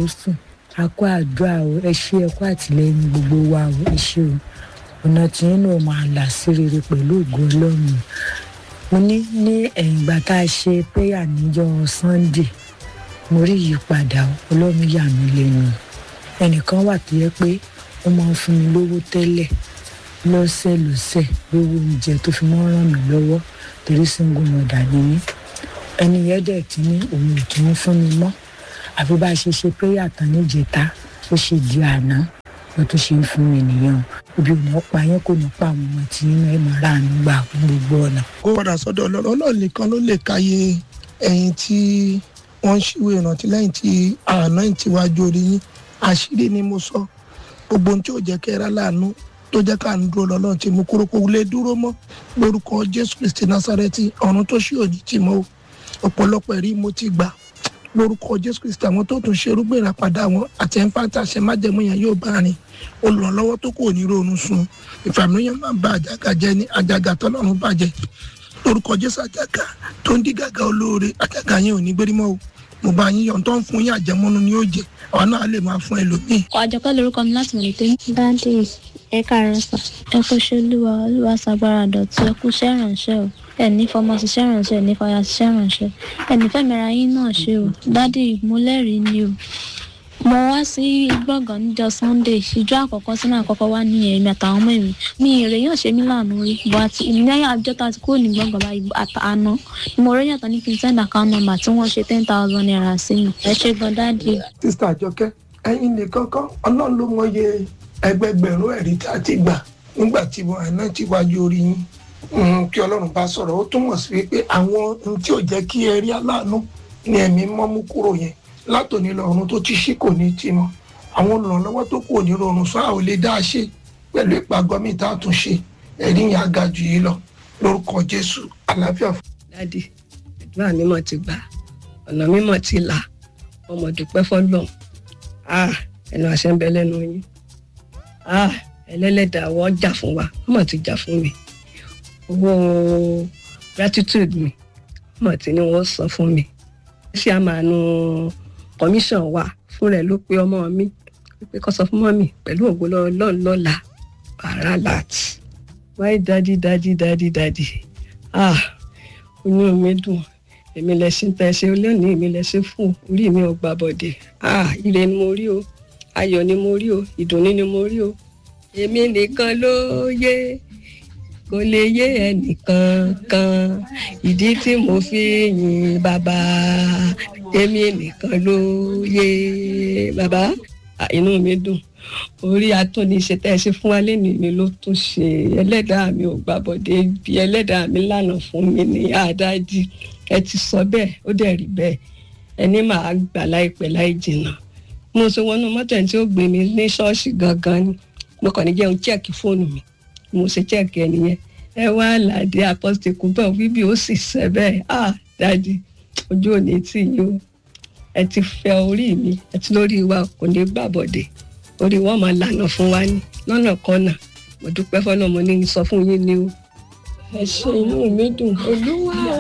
àfojúsùn a kó àdúrà o ẹ ṣe ẹ kó àtìlẹyìn gbogbo wa o ẹ ṣe o ọ̀nà tí yín náà máa là sí rere pẹ̀lú ògo ọlọ́run mo ní ní ẹ̀yìn ìgbà tá a ṣe prayer níjọ́ sunday mo rí ìyípadà ọlọ́run yà mí lẹ́nu ẹnìkan wà tó yẹ pé ó máa ń fún mi lówó tẹ́lẹ̀ lọ́sẹ̀ lọ́sẹ̀ lówó oúnjẹ tó fi mọ́ ràn mí lọ́wọ́ torí single mother ni mí ẹni yẹn dẹ̀ ti ní òun ò tún fún mi mọ́ àfi bá a ṣe ṣe prayer tán níjẹta ó ṣe di àná ló tó ṣe ń fún mi nìyẹn o ibi ò ní pa yẹn kò ní pa àwọn ọmọ tí inú ẹ máa rà ń gbà gbogbo ọ̀nà. kó padà sọ́dọ̀ ọlọ́run ọlọ́run nìkan ló lè káyé ẹ̀yin tí wọ́n ń ṣíwèé ìrántí lẹ́yìn tí àná ti wájú orí yín àṣírí ni mo sọ gbogbo ohun tí ò jẹ́ kẹ́ra láàánú tó jẹ́ ká ń dúró lọ́lọ́run tí mo kúrò kó lè dúró mọ́ lórúkọ jésù kristi násárẹ́tì ọ̀run tó ṣí òní tì mọ́ o ọ̀pọ̀lọpọ̀ ẹ̀rí mo ti gbà lórúkọ jésù kristi àwọn tó tún ṣe irúgbìn ìràpadà wọn àti ẹ̀ńfàtà àṣẹ májẹ̀mú yẹn yóò bá rìn olùrànlọ́wọ́ tó kò ní ronú sun ìfàmìlíyàn máa ń ba àjàgà jẹ́ ní àjàgà tọ́lọ́run bàjẹ́ lórúkọ jésù àjàgà tó ń dí gàgà olóore àjàgà yẹn ò ní gbérí mọ́ o mo bá yín yọ̀ tó ń fún yín àjẹmọ́nú ni yóò jẹ àwọn náà lè máa fún ẹlòmíì. àjọkẹ́ lorúkọ mi láti mọ̀ nítorí. dáàdì ẹ káàárọ̀ sà ẹ kú ṣe olúwa olúwa ṣàgbára dọ̀tí ẹ kú ṣẹ́ ìrànṣẹ́ o ẹ ní fọmọ ṣiṣẹ́ ìrànṣẹ́ ẹ ní fọyà ṣiṣẹ́ ìrànṣẹ́ ẹ ní fẹ́mìíra yín náà ṣe o dáàdì mo lẹ́rìí ni o mo wá sí gbọ̀ngàn níjọ́ sunday ìjọ àkọ́kọ́ sínú àkọ́kọ́ wá ní ẹ̀mí àtàwọn ọmọ mi mi èrè yàn ṣe mí lànà rí bó àti ìmìlẹ́yìn àjọ tá a ti kúrò ní gbọ̀ngàn báyìí àná ni mo rí yàtọ̀ ní kí n send account number tí wọ́n ṣe ten thousand naira sí mi ẹ ṣe gan dáàdì. sísá àjọkẹ́ ẹ̀yin nìkan kọ́ ọlọ́run ló mọye ẹgbẹgbẹ̀rún ẹ̀rí tí a ti gbà nígbà tí wọn àná ti wájú orí yín kí ọlọ́run bá sọ̀rọ̀ ó túmọ̀ sí wípé àwọn ohun tí ò jẹ́ kí ẹ rí aláàánú ni ẹ̀mí mọ́ mú kúrò yẹn látòní lọ́run tó ti ṣí kò ní tì mọ́ àwọn olùrànlọ́wọ́ tó kù ní rọrùn sọ àwọn lè dá a ṣe pẹ̀lú ìpàgọ́ mi tá a tún ṣe ẹ̀rí yẹn á ga jù yìí lọ lórúkọ jésù àlàáfíà fún. dádì àdúrà mímọ́ ti gbà ọ̀nà mímọ́ ti là ọmọ dúpẹ́ fọlọ́n ẹnu àṣẹ ń bẹ lẹ́nu yín ẹlẹ́lẹ́dàá wọ́n jà fún wa ọmọ ti jà fún mi owó gratitude mi ọmọ tí ni wọ́n san fún mi ṣé a máa nu commission wa fún rẹ̀ ló pé ọmọ mi pé kó sọ fún mọ́mì pẹ̀lú ògo lọ́n lọ́la wàrà láti wáyé dádì dádì dádì dádì ah inú mi dùn èmi lẹ ṣe ń tẹ ṣe lónìí èmi lẹ ṣe fún orí mi ò gbà bọ̀dẹ̀ ah ire ni mo rí o ayọ̀ ni mo rí o ìdùnnú ni mo rí o èmi nìkan ló yé kò lè yé ẹnìkan kan ìdí tí mo fi yin bàbá èmi nìkan ló yé bàbá inú mi dùn orí atúnisẹ tẹ́ ẹ ṣe fún wa lẹ́nu mi ló tún ṣe ẹlẹ́dàá mi ò gbàbọ̀dé bí ẹlẹ́dàá mi lànà fún mi ní àdájì ẹ ti sọ bẹ́ẹ̀ ó dẹ̀ rí bẹ́ẹ̀ ẹni màá gbà láìpẹ́ láì jìnnà mo ṣe wọnú mọ́tò ẹni tí ó gbé mi ní ṣọ́ọ̀ṣì gangan ni mo kàn ní jẹun chẹ́ẹ̀kì fóònù mi mo ṣe chẹ́ẹ̀kì ẹ nìyẹn ẹ wá làdé apọ́sítẹ́kù bẹ́ẹ̀ bíbí ó sì ṣẹ́ bẹ́ẹ̀ ah dájú ojú òní tì yín o ẹ ti fẹ orí mi ẹ ti lórí wa kò ní gbàbọ̀dé orí wọn máa lànà fún wa ní lọ́nà kọ́nà mo dúpẹ́ fọ́nà mo ní sọ fún yín ni o ẹ ṣe inú mi dùn olúwa